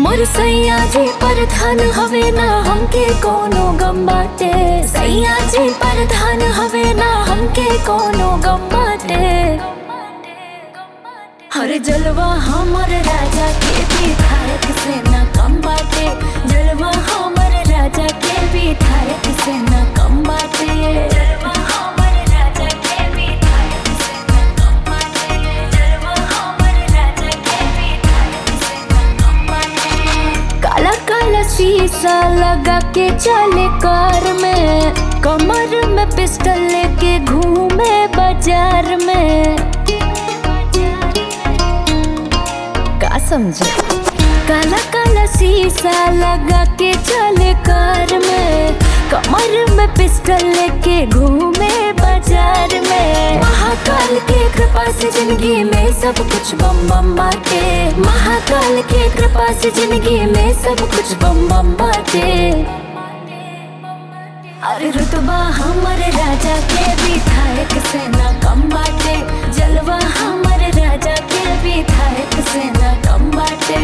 मोर सैया जी प्रधान हवे ना हमके कोनो गम बाटे सैया जी प्रधान हवे ना हमके कोनो गम बाटे हर जलवा हमर राजा के विधायक से ना कम बाटे जलवा हमर राजा के विधायक से ना कम बाटे जलवा हमर राजा के विधायक से ना कम बाटे जलवा हमर राजा के विधायक से ना कम बाटे काला काला शीशा लगा के चले कार में कमर में पिस्टल लेके घूमे बाजार में का समझे काला काला शीशा लगा के चले कार में कमर में पिस्टल लेके घूमे बाजार में महाकाल के कृपा से जिंदगी में सब कुछ बम बम बाटे महाकाल के कृपा से जिंदगी में सब कुछ बम बम बाटे अरे रुतबा हमर राजा के विधायक से ना कम बाटे जलवा हमर राजा के विधायक से ना कम बाटे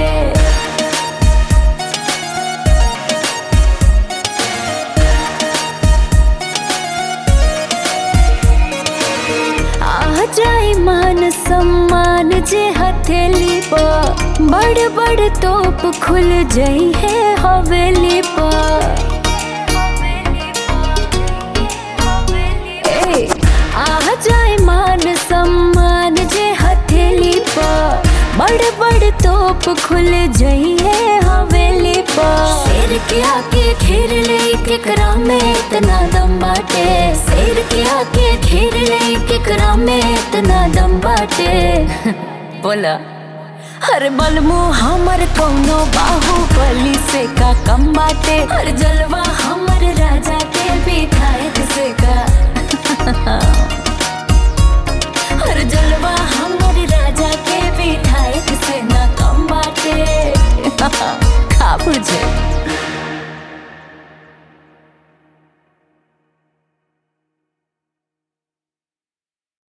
आ जाए मान सम्मान जे हथेली पर बड़ बड़ तोप खुल जाई है हवेली पर ए, आ जाए मान सम्मान जे हथेली पर बड़ बड़ तोप खुल जाई है हवेली पर शेर के आके घेर ले केकरा में इतना दम बाटे शेर के आके घेर ले केकरा में इतना दम बाटे बोला हर बलमु हमर कौनो बाहुबली से का कम बाटे हर जलवा हमर राजा के विधायक से का हर जलवा हमर राजा के विधायक से ना कम बाटे का बुझे